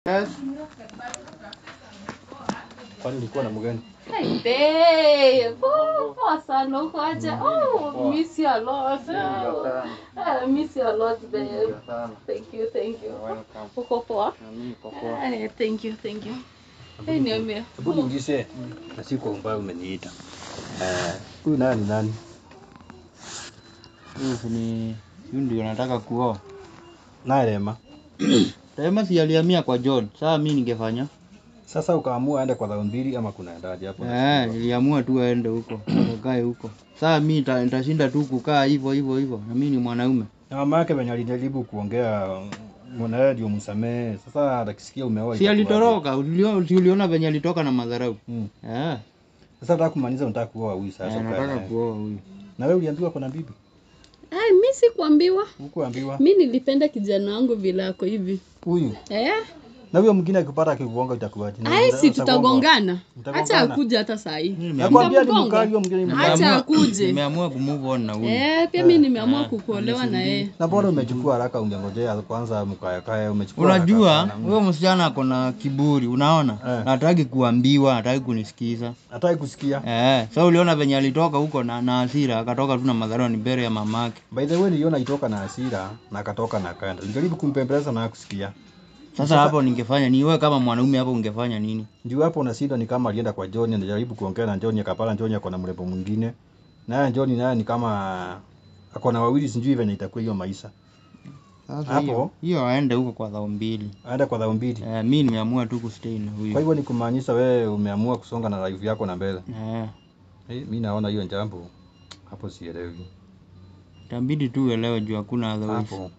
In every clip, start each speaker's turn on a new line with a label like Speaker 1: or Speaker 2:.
Speaker 1: Yes. Kwani ulikuwa na mgani?
Speaker 2: Hey, babe. Oh, poa sana uko aje? Oh, miss you a lot. Oh, I miss you a lot, babe. Thank you, thank you. Uko poa? Eh, thank you, thank you. Hey, niambie.
Speaker 1: Hebu niulize na si kwa umbali umeniita. Eh, huyu nani nani?
Speaker 3: Huyu ni huyu ndio nataka kuoa.
Speaker 1: Naye Rema.
Speaker 3: Rema si alihamia kwa John. Sasa mimi ningefanya?
Speaker 1: Sasa ukaamua aende kwa dhao mbili ama kunaendaje hapo?
Speaker 3: Eh, niliamua tu aende huko, akakae huko. Sasa mimi nita- nitashinda tu kukaa hivyo hivyo hivyo. Na mimi ni mwanaume.
Speaker 1: Na mama yake venye alijaribu kuongea mwanae ndio msamehe. Sasa atakisikia umeoa.
Speaker 3: Si
Speaker 1: itakuwaje?
Speaker 3: alitoroka, uliona si uliona venye alitoka na madharau.
Speaker 1: Mm.
Speaker 3: Eh,
Speaker 1: Sasa nataka kumaliza unataka kuoa huyu sasa.
Speaker 3: eh,
Speaker 1: ukae
Speaker 3: nataka
Speaker 1: naye.
Speaker 3: kuoa huyu.
Speaker 1: Na wewe uliambiwa kuna bibi?
Speaker 2: Ai, mi sikuambiwa.
Speaker 1: Hukuambiwa?
Speaker 2: Mi nilipenda kijana wangu vile ako hivi.
Speaker 1: Huyu.
Speaker 2: Eh?
Speaker 1: Na huyo mwingine akipata akikugonga itakuwaje? Na
Speaker 2: Ai,
Speaker 1: uta-
Speaker 2: si
Speaker 1: utagongwa?
Speaker 2: tutagongana.
Speaker 1: Mtagongana?
Speaker 2: Acha akuje hata saa hii.
Speaker 1: Nakwambia ni
Speaker 2: Nitamgonga.
Speaker 1: mkali huyo mwingine ni mkali.
Speaker 2: Acha
Speaker 3: Nimeamua-
Speaker 2: akuje.
Speaker 3: Nimeamua kumove on na huyu.
Speaker 2: Eh, pia mi nimeamua
Speaker 3: Ah,
Speaker 2: kukuolewa na yeye.
Speaker 1: Na bora umechukua haraka, ungengojea kwanza mkae kae, umechukua haraka
Speaker 3: Unajua
Speaker 1: sana.
Speaker 3: huyo msichana ako na kiburi, unaona?
Speaker 1: Eh.
Speaker 3: Na hataki kuambiwa, hataki kunisikiza.
Speaker 1: Hataki kusikia.
Speaker 3: Eh, sasa uliona venye alitoka huko na, na hasira, akatoka tu na madharau ni mbele ya mamake.
Speaker 1: By the way, niliona itoka na hasira na akatoka na akaenda. Nilijaribu kumpembeleza na hakusikia.
Speaker 3: Sasa hapo ningefanya ni wewe kama mwanaume hapo ungefanya nini?
Speaker 1: Ndio hapo unashindwa, ni kama alienda kwa John, anajaribu kuongea na John, akapata John ako na mrembo mwingine. Naye John naye ni kama ako na wawili, sijui venye itakuwa hiyo maisha.
Speaker 3: Sasa
Speaker 1: Hapo?
Speaker 3: hiyo hiyo aende huko kwa dhao mbili.
Speaker 1: Aenda kwa dhao mbili.
Speaker 3: Eh, mimi nimeamua tu kustay na
Speaker 1: Kwa
Speaker 3: huyu.
Speaker 1: hivyo ni kumaanisha wewe umeamua kusonga na life yako na mbele.
Speaker 3: Eh,
Speaker 1: Hey, mi naona hiyo jambo hapo sielewi.
Speaker 3: itabidi tu uelewe juu hakuna otherwise.
Speaker 1: Hapo.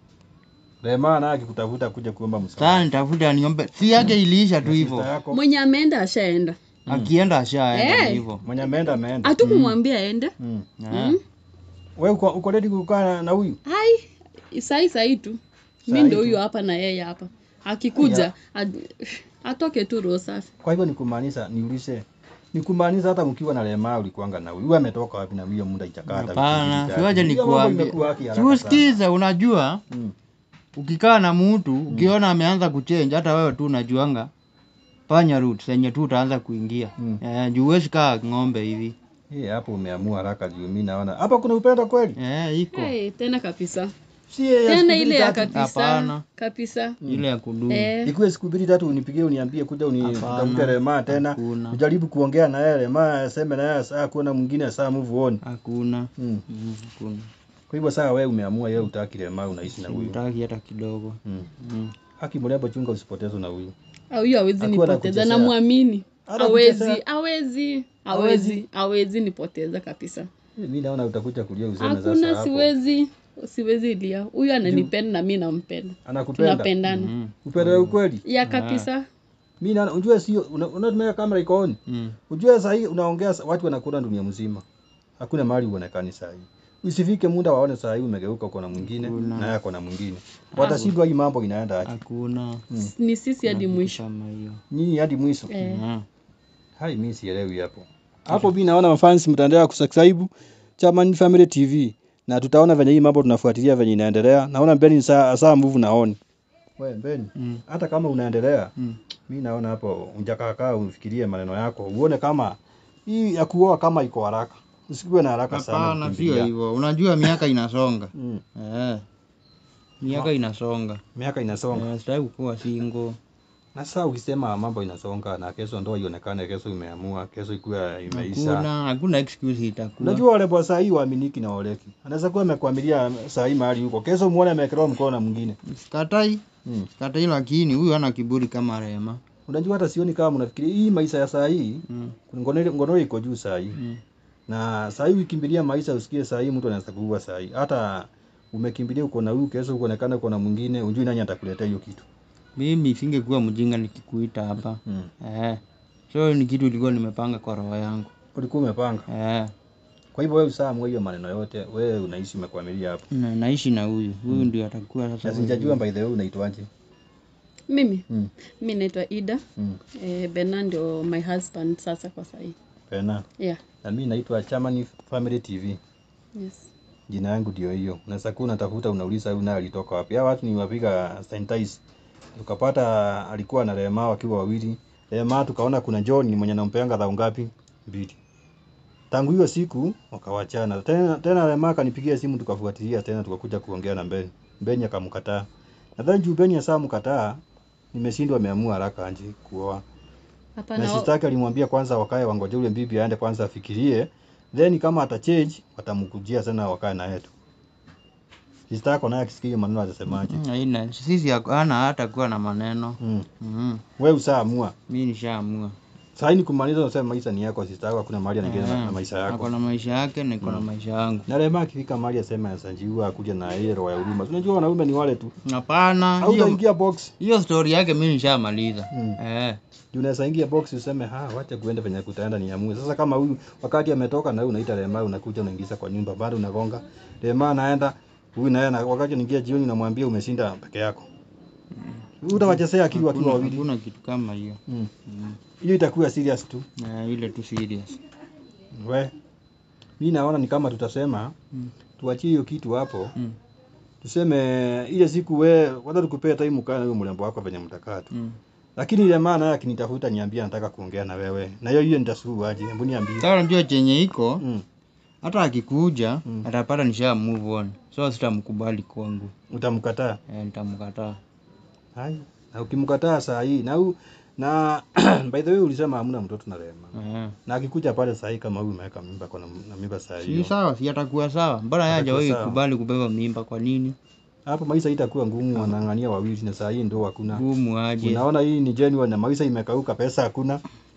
Speaker 1: Rema naye akikutafuta kuja kuomba msaada.
Speaker 3: Sasa nitafuta niombe. Si yake iliisha tu
Speaker 1: Sister
Speaker 3: hivyo.
Speaker 1: yako
Speaker 2: Mwenye ameenda ashaenda.
Speaker 3: Akienda ashaenda
Speaker 2: Eh.
Speaker 3: hivyo.
Speaker 1: mwenye ameenda ameenda.
Speaker 2: Hatukumwambia aende.
Speaker 1: Mm.
Speaker 3: Eh.
Speaker 1: Wewe uko, uko ready kukaa na- na huyu?
Speaker 2: Ai, sahi sahi tu. Mi
Speaker 1: Sahi
Speaker 2: ndo
Speaker 1: tu.
Speaker 2: huyo hapa na yeye hapa. Akikuja ad- atoke tu roho safi.
Speaker 1: Kwa hivyo ni kumaanisha niulize. Ni kumaanisha hata mkiwa na Rema ulikuanga na huyu. Huyu ametoka wapi na hiyo muda ichakaa hata wiki
Speaker 3: Hapana,
Speaker 1: mbili tatu.
Speaker 3: siwaje
Speaker 1: Hiyo mambo
Speaker 3: nikuambie.
Speaker 1: imekuwa haki haraka sana.
Speaker 3: Siusikize, unajua
Speaker 1: Mm.
Speaker 3: ukikaa na mtu ukiona ameanza kuchange, hata wewe tu unajuanga fanya route zenye tu utaanza kuingia
Speaker 1: Mm.
Speaker 3: eh, juu huwezi kaa ng'ombe hivi
Speaker 1: Eh, hapo umeamua haraka juu mimi naona. Hapa kuna upendo kweli?
Speaker 3: eh, iko
Speaker 2: Hey, tena kabisa.
Speaker 1: Si ya siku
Speaker 2: Tena
Speaker 1: mbili
Speaker 2: ile ya
Speaker 1: tatu.
Speaker 2: kabisa.
Speaker 3: Hapana.
Speaker 2: Kabisa.
Speaker 3: ile ya kudumu
Speaker 2: Eh.
Speaker 1: Ikuwe siku mbili tatu unipigie uniambie kuja
Speaker 3: Hapana.
Speaker 1: unitamke Rema tena.
Speaker 3: Hakuna.
Speaker 1: Ujaribu kuongea na yeye Rema aseme na yeye saa kuona mwingine saa move on.
Speaker 3: hakuna
Speaker 1: Mm.
Speaker 3: Mm, hakuna
Speaker 1: Kwa hivyo saa wewe umeamua yeye utaki Rema unaishi na huyu.
Speaker 3: simtaki hata kidogo
Speaker 1: Mm.
Speaker 3: mm.
Speaker 1: Haki mrembo chunga usipotezwe na huyu.
Speaker 2: Au huyo hawezi
Speaker 1: Hakuwa
Speaker 2: nipoteza
Speaker 1: anakuchezea.
Speaker 2: namwamini.
Speaker 1: Hata
Speaker 2: Hawezi,
Speaker 1: kuchezea.
Speaker 2: hawezi,
Speaker 1: Hawezi.
Speaker 2: hawezi, hawezi nipoteza kabisa.
Speaker 1: Mimi naona utakuja kulia useme sasa
Speaker 2: Hakuna,
Speaker 1: hapo.
Speaker 2: siwezi, siwezi lia. Huyu ananipenda na mi nampenda,
Speaker 1: Anakupenda.
Speaker 2: tunapendana
Speaker 3: Mm.
Speaker 1: Upendo wa ukweli.
Speaker 2: ya kabisa.
Speaker 1: Mimi naona unjue sio una- unatumia kamera iko on.
Speaker 3: Mm.
Speaker 1: Ujue saa hii unaongea sa- watu wanakuona dunia mzima. Hakuna mahali uonekani saa hii. Usifike muda waone saa hii umegeuka uko na mwingine
Speaker 3: Hakuna.
Speaker 1: na yeye ako na mwingine. Watashindwa hii mambo inaenda aje.
Speaker 3: hakuna
Speaker 2: Ni sisi hadi
Speaker 3: Kitu
Speaker 2: mwisho.
Speaker 3: kama hiyo
Speaker 1: Nyinyi hadi mwisho.
Speaker 2: Eh.
Speaker 3: Mm.
Speaker 1: Hai mimi sielewi hapo. Hapo mimi naona mafans mtaendelea kusubscribe Chaman Family TV na tutaona venye hii mambo tunafuatilia venye inaendelea. Naona mbele ni saa saa move naoni. Wewe mbele.
Speaker 3: Mm.
Speaker 1: Hata kama unaendelea
Speaker 3: Mm.
Speaker 1: mi naona hapo unjakakaa ufikirie maneno yako uone kama hii ya kuoa kama iko haraka usikuwe na haraka sana
Speaker 3: Hapana,
Speaker 1: kukimbilia.
Speaker 3: sio hivyo. Unajua miaka inasonga
Speaker 1: mm.
Speaker 3: eh. Miaka inasonga
Speaker 1: miaka inasonga
Speaker 3: eh, sitaki kuwa single
Speaker 1: na sasa ukisema mambo inasonga na kesho ndo ionekane kesho imeamua kesho ikuwe imeisha
Speaker 3: hakuna hakuna excuse itakuwa
Speaker 1: unajua wale bwa saa hii waaminiki na oleki anaweza kuwa amekwamilia saa hii mahali huko kesho muone amewekelewa mkono na mwingine
Speaker 3: sikatai
Speaker 1: mm.
Speaker 3: sikatai lakini huyu hana kiburi kama Rema
Speaker 1: unajua hata sioni kama mnafikiria hii maisha ya saa hii
Speaker 3: mm.
Speaker 1: ngono ngono iko juu saa hii
Speaker 3: mm.
Speaker 1: na saa hii ukimbilia maisha usikie saa hii mtu anaweza kuua saa hii hata umekimbilia uko na huyu kesho ukonekana uko na mwingine unjui nani atakuletea hiyo kitu
Speaker 3: mimi singekuwa mjinga nikikuita hapa
Speaker 1: mm.
Speaker 3: eh. so ni kitu ilikuwa nimepanga kwa roho yangu
Speaker 1: ulikuwa umepanga
Speaker 3: eh.
Speaker 1: kwa hivyo wewe usaamua hiyo maneno yote wewe unaishi umekwamilia hapo
Speaker 3: na, naishi na huyu huyu ndio atakuwa sasa
Speaker 1: na sijajua by the way unaitwaje
Speaker 2: Mimi
Speaker 1: mm.
Speaker 2: mi naitwa Ida
Speaker 1: mm.
Speaker 2: eh, Bena ndio my husband sasa kwa sahii.
Speaker 1: pena
Speaker 2: Yeah.
Speaker 1: na mimi naitwa Chamani Family TV
Speaker 2: Yes.
Speaker 1: jina yangu ndio hiyo unaweza kuwa unatafuta unauliza huyu naye alitoka wapi hao watu ni wapiga sanitize tukapata alikuwa na Rema wakiwa wawili. Rema tukaona kuna John mwenye nampeanga dhao ngapi? Mbili. Tangu hiyo siku wakawachana. Tena tena Rema akanipigia simu tukafuatilia tena tukakuja kuongea na Mbeni. Mbeni akamkataa. Nadhani juu Mbeni asaa mkataa, nimeshindwa ameamua haraka anje kuoa. Na
Speaker 2: Hapana.
Speaker 1: sister yake alimwambia kwanza wakae wangoje ule bibi aende kwanza afikirie, then kama atachange watamkujia tena wakae na yetu. Sister yako naye akisikia maneno atasemaje?
Speaker 3: Mm, haina sisi hana hata kuwa na maneno
Speaker 1: Mm.
Speaker 3: mm.
Speaker 1: Wewe usaamua.
Speaker 3: mi nishaamua
Speaker 1: Sasa ni kumaliza unasema maisha ni yako, sister yako hakuna mahali anaingia na,
Speaker 3: Eh,
Speaker 1: na maisha
Speaker 3: ako
Speaker 1: yako.
Speaker 3: na maisha yake niko na
Speaker 1: Mm.
Speaker 3: maisha yangu
Speaker 1: Na Rema akifika mahali asema asanjiua akuja na ile roho ya huruma. Unajua wanaume ni wale tu.
Speaker 3: hapana
Speaker 1: Au
Speaker 3: hiyo
Speaker 1: utaingia box.
Speaker 3: hiyo story yake mi nishamaliza
Speaker 1: Mm.
Speaker 3: eh.
Speaker 1: Juu unaweza ingia box useme ha wacha kuenda penye kutaenda niamue. Sasa kama huyu wakati ametoka na wewe unaita Rema unakuja unaingiza kwa nyumba bado unagonga. Rema anaenda huyu naye na wakati anaingia jioni unamwambia umeshinda peke yako. Utawachezea akili wakiwa
Speaker 3: Hakuna-
Speaker 1: wawili.
Speaker 3: hakuna kitu kama hiyo
Speaker 1: Mm.
Speaker 3: mm.
Speaker 1: Hiyo itakuwa serious tu.
Speaker 3: eh, ile tu serious
Speaker 1: We. Mimi naona ni kama tutasema
Speaker 3: Mm.
Speaker 1: tuachie hiyo kitu hapo.
Speaker 3: mm.
Speaker 1: Tuseme ile siku we kwanza tukupea time ukae na huyo mrembo wako venye mtakaa tu.
Speaker 3: Mm.
Speaker 1: Lakini ile maana yake akinitafuta niambia nataka kuongea na wewe. Na hiyo hiyo nitasuluhu aje? Hebu niambie.
Speaker 3: Sasa unajua chenye iko
Speaker 1: Mm.
Speaker 3: hata akikuja
Speaker 1: Mm.
Speaker 3: atapata nisha move on so sitamkubali kwangu
Speaker 1: Utamkataa.
Speaker 3: eh, nitamkataa
Speaker 1: Hai. Na ukimkataa saa hii na u, na by the way ulisema hamna mtoto na Rema.
Speaker 3: eh.
Speaker 1: Na akikuja pale saa hii kama huyu umeweka mimba kwa na, na mimba saa
Speaker 3: si
Speaker 1: hiyo.
Speaker 3: sawa si atakuwa sawa mbona yeye
Speaker 1: Atakuwa
Speaker 3: hajawahi
Speaker 1: sawa.
Speaker 3: kubali kubeba mimba kwa nini
Speaker 1: Hapo maisha itakuwa ngumu wanang'ania wawili na saa hii ndio hakuna.
Speaker 3: gumu aje
Speaker 1: Unaona hii ni genuine na maisha imekauka, pesa hakuna,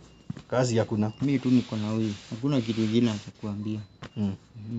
Speaker 1: kazi hakuna.
Speaker 3: mi tu niko na huyu hakuna kitu kingine atakuambia
Speaker 1: Mm.
Speaker 3: Mhm.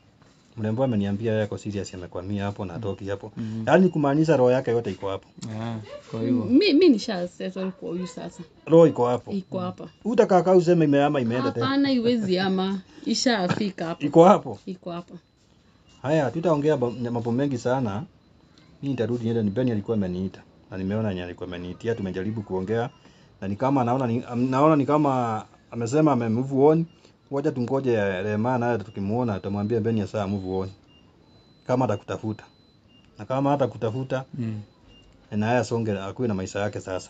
Speaker 1: Mrembo ameniambia yeye ako serious amekwamia hapo na atoki hapo.
Speaker 3: Mhm.
Speaker 1: Yaani kumaanisha roho yake yote iko hapo.
Speaker 3: Ah, kwa hivyo
Speaker 2: Mi, mi nisha settle kwa huyu sasa.
Speaker 1: Roho iko hapo.
Speaker 2: Iko hapa.
Speaker 1: Utakaa kaa useme imeama imeenda tena.
Speaker 2: Hapana, iwezi ama. Ishafika hapa.
Speaker 1: Iko hapo.
Speaker 2: Iko hapa.
Speaker 1: Haya, tutaongea ba- mambo mengi sana. Mimi nitarudi niende, ni Beni alikuwa ameniita na nimeona yenye alikuwa ameniitia, tumejaribu kuongea na ni kama naona ni, am- naona ni kama amesema ame move on. Ngoja tungoje Rema naye tukimuona tutamwambia Beni ya saa move on. Kama atakutafuta. Na kama hata kutafuta
Speaker 3: mm.
Speaker 1: na yeye asonge akuwe na maisha yake sasa.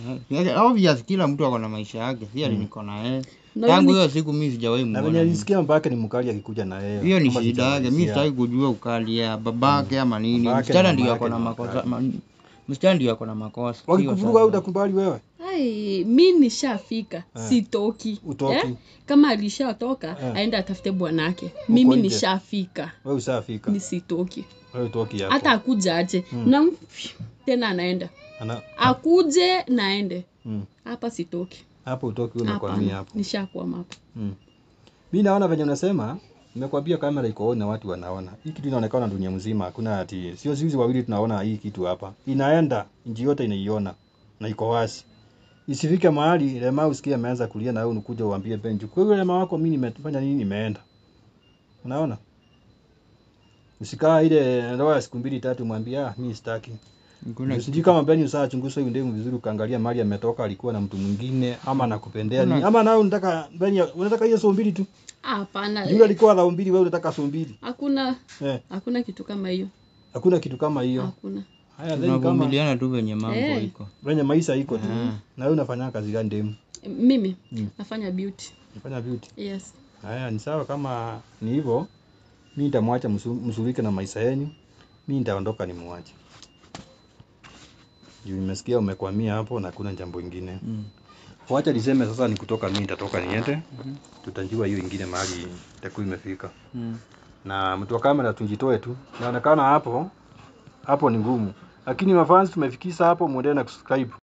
Speaker 3: Eh, obvious kila mtu ako na maisha yake si ati
Speaker 1: Mm.
Speaker 3: niko na yeye
Speaker 2: Na
Speaker 3: tangu
Speaker 2: mimi-
Speaker 3: hiyo siku mi sijawahi
Speaker 1: Na venye
Speaker 3: muona
Speaker 1: nilisikia mbake ni mkali akikuja na yeye.
Speaker 3: hiyo ni
Speaker 1: Kama
Speaker 3: shida yake mi
Speaker 1: sijamalizia.
Speaker 3: sitaki kujua ukali ya babake ama nini
Speaker 1: Babake
Speaker 3: msichana
Speaker 1: na
Speaker 3: ndio
Speaker 1: mamake
Speaker 3: ako na
Speaker 1: ni
Speaker 3: makosa
Speaker 1: wakali.
Speaker 3: ma- msichana ndio ako na makosa sio
Speaker 1: Wakikuvuruga
Speaker 3: sasa.
Speaker 1: au utakubali wewe?
Speaker 2: Ai, mi nishafika
Speaker 1: Eh.
Speaker 2: sitoki
Speaker 1: Utoki.
Speaker 2: kama alishatoka
Speaker 1: Eh.
Speaker 2: aende atafute bwanake mimi
Speaker 1: nje.
Speaker 2: nishafika
Speaker 1: Wewe usafika.
Speaker 2: mi sitoki
Speaker 1: Wewe utoki hapo.
Speaker 2: hata akuja aje
Speaker 1: Mm.
Speaker 2: na tena anaenda
Speaker 1: Ana
Speaker 2: akuje naende
Speaker 1: mm.
Speaker 2: hapa sitoki
Speaker 1: Hapo utoki wewe umekwamia
Speaker 2: hapana
Speaker 1: hapo.
Speaker 2: nishakwama hapa
Speaker 1: Mm. Mimi naona venye unasema, nimekwambia kamera iko on na watu wanaona. Hii kitu inaonekana dunia mzima, hakuna ati sio sisi wawili tunaona hii kitu hapa. Inaenda, nchi yote inaiona na iko wazi. Isifike mahali Rema usikie ameanza kulia na wewe unakuja uambie Benju, kwa hiyo Rema wako mimi nimefanya nini nimeenda. Unaona? Usikaa ile ndoa ya siku mbili tatu mwambie ah mimi sitaki.
Speaker 3: Hakuna kitu-
Speaker 1: Sijui kama Benju saa chunguza huyu ndemu vizuri ukaangalia mahali ametoka alikuwa na mtu mwingine ama anakupendea
Speaker 3: Kuna-
Speaker 1: nini. Ama nawe unataka Benju unataka hiyo so mbili tu.
Speaker 2: hapana
Speaker 1: Yule alikuwa dhao mbili, wewe unataka so mbili.
Speaker 2: hakuna
Speaker 1: Eh,
Speaker 2: hakuna kitu kama hiyo
Speaker 1: hakuna kitu kama hiyo.
Speaker 2: hakuna
Speaker 1: Haya, then kama
Speaker 3: tunavumiliana tu venye mambo
Speaker 2: Eh.
Speaker 3: iko
Speaker 1: venye maisha iko tu.
Speaker 3: Ah.
Speaker 1: Na wewe unafanya kazi gani demu?
Speaker 2: mimi
Speaker 1: Mm.
Speaker 2: nafanya beauty
Speaker 1: Unafanya beauty.
Speaker 2: yes
Speaker 1: Haya, ni sawa kama ni hivyo. Mimi nitamwacha msu- msulike na maisha yenu. Mimi nitaondoka nimwache. Juu nimesikia umekwamia hapo na kuna jambo ingine.
Speaker 3: mm.
Speaker 1: Wacha niseme sasa ni kutoka mimi nitatoka niende. Tutajua hiyo ingine mahali itakuwa imefika.
Speaker 3: Mm.
Speaker 1: na mtu wa kamera tujitoe tu. Inaonekana hapo hapo ni ngumu, lakini mafans tumefikisha hapo, muendelee na kusubscribe.